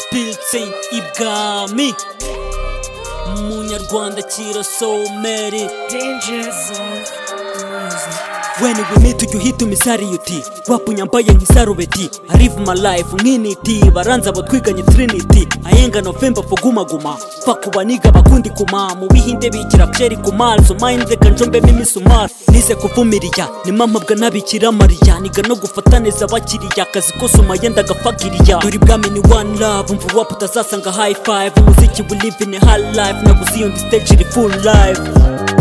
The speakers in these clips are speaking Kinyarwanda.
Spiltsein ibwami umunyarwanda kira someri When we meet you hit umisari uti Wapu nyambaye nk'isarubeti I live my life nkiniti Baranza batwiganye trinity Ayenga novemba fuguma guma Fakubaniga bakundi kuma Mu bihinde bikira byeri kumal So mind reka njombe mimi sumar Nize kuvumiriya Ni mama bwa nabikira mariya Niga no gufata neza abakiriya Kazi kose umayenda gafagiriya Dore bwami ni one love Umva wapu utazasanga high five Umuziki we live in a high life Naguze iyo ndi stage iri full life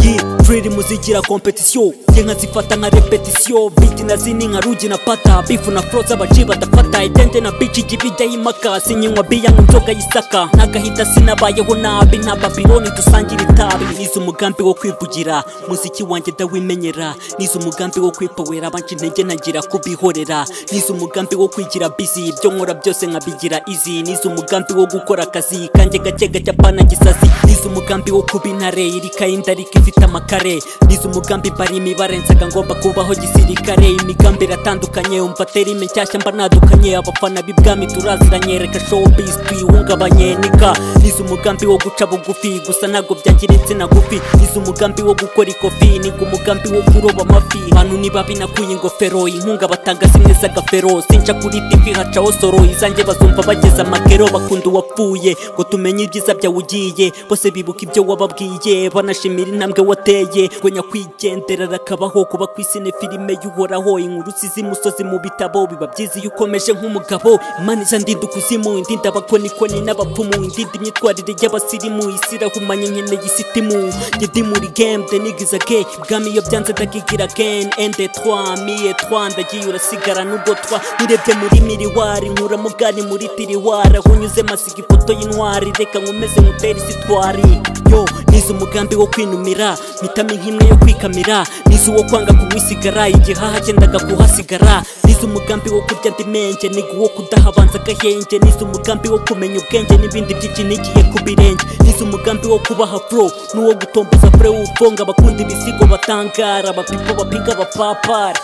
Yeah Free muzigira kompetisiyo Nge nkazifata nka repetisiyo Biti na zini nka rugi na pata Bifu na fro z'abaji badafata Itente na bici jibijya y'imaka Sinyinywa biya ngo inzoga y'isaka Nagahita sinabayeho nabi Nta babironi dusangira itabi Nize umugambi wo kwivugira Muziki wanjye ndawimenyera Nize umugambi wo kwipowera Abanje intege ntangira kubihorera Nize umugambi wo kwigira busy Ibyo nkora byose nkabigira easy Nize umugambi wo gukora akazi Kanjye gake gake apana gisazi Nize umugambi wo kuba intare Irikaye indarika ifite amakare Nize umugambi mbara imibare nsaga ngomba kubaho gisirikare Imigambi iratandukanye umva terime nshyashya mba nadukanye Abafana b'ibwami turaziranye reka showbiz tuyihungabanye nika Nize umugambi wo guca bugufi gusa ntabwo byangira insina gufi Nize umugambi wo gukora ikofi niga umugambi wo kuroba amafi Bantu niba binakuye ingofero inkunga batanga zimwe z'agafero Sinca kuri TV hacaho soro izanjye bazumva bageze amakero bakunda uwapfuye ngo tumenye ibyiza byawe ugiye bose bibuka ibyo wababwiye banashimira intambwe wateye ngo nyakwigendera rakabaho kuba ku isi ni filime y'uhoraho inkuru z'imusozi mu bitabo biba byiza iyo ukomeje nk'umugabo imana iza ndinda ukuzimu indinda abakonikoni n'abapfumu indinda imyitwarire y'abasirimu isi irahumanye nkeneye isitimu ngedimuri game denigiza ge bwami iyo byanze ndagigira again ende twa miye twa ndagiye urasigara n'ubwo twa nirebye muri miriwari nkura mugari muri tiriwari aho nyuze masiga ifoto y'intwari reka nkomeze nkutera isitwari yo nize umugambi wo kwinumira mpitamo nk'imwe yo kwikamira nize uwo kwanga kuwisigara igihaha cyendaga kuhasigara nize umugambi wo kurya ndimenje niga uwo kudahabanza agahenge nize umugambi wo kumenya ubwenge n'ibindi byinshi nigiye ku birenge nize umugambi wo kubaha furo n'uwo gutomboza fure w'ufunga abakunda ibisigo batangara abapipo bapiga abapapara